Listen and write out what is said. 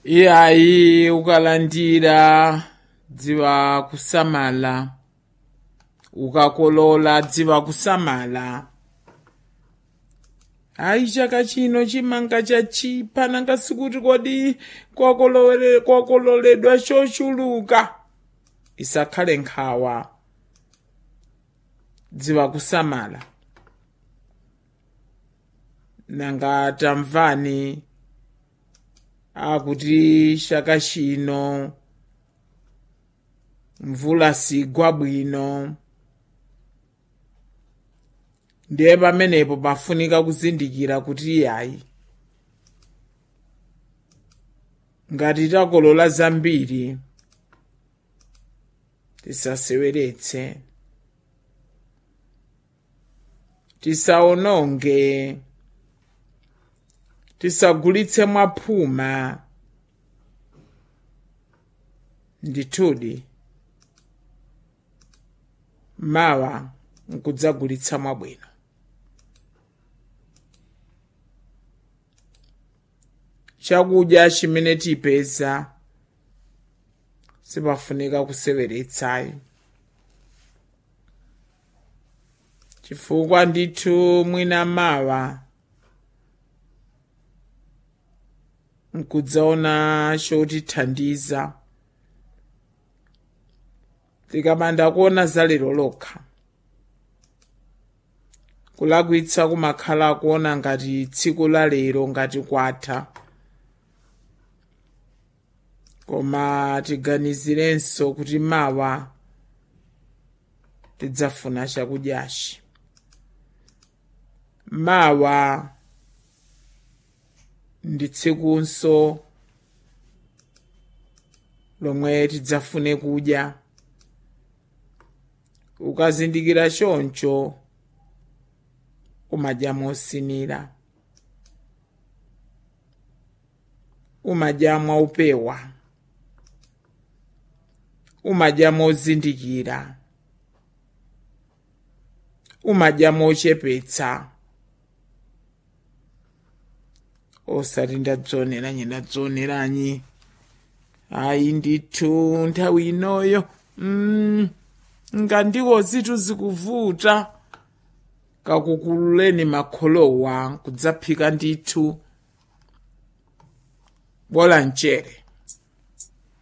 iyayi ukalandira dziwa kusamala ukakolola dziwa kusamala hayi chaka chino chimanga chachipa nanga sikuti kodi kwakolole- kwakololedwa chochuluka isakhale nkhawa dziwa kusamala nanga tamvani akuti chaka chino mvula sigwa bwino ndiye pamenepo pafunika kuzindikira kuti iyayi ngati takolola zambiri tisaseweretse tisaononge tisagulitse mwaphuma ndithudi mawa nkudzagulitsa mwabwino chakudya chimene tipeza sipafunika kuseweretsayi chifukwa ndithu mwina mawa nkudzaona chotithandiza tikamanda kuona za lero lokha kulakwitsa kumakhala kuona ngati tsiku la lero ngati kwatha koma tiganizirenso kuti mawa tidzafuna chakudyachi mawa ndi tsikunso lomwe tidzafune kudya ukazindikira choncho umadya mosinira umadya mwaupewa umadya mozindikira umadya mochepetsa osati ndadzoneranyi ndadzoneranyi ayi ndithu nthawi inoyo mm, ngandiwo zithu zikuvuta kakukululeni makholowa kudzaphika ndithu bola mchere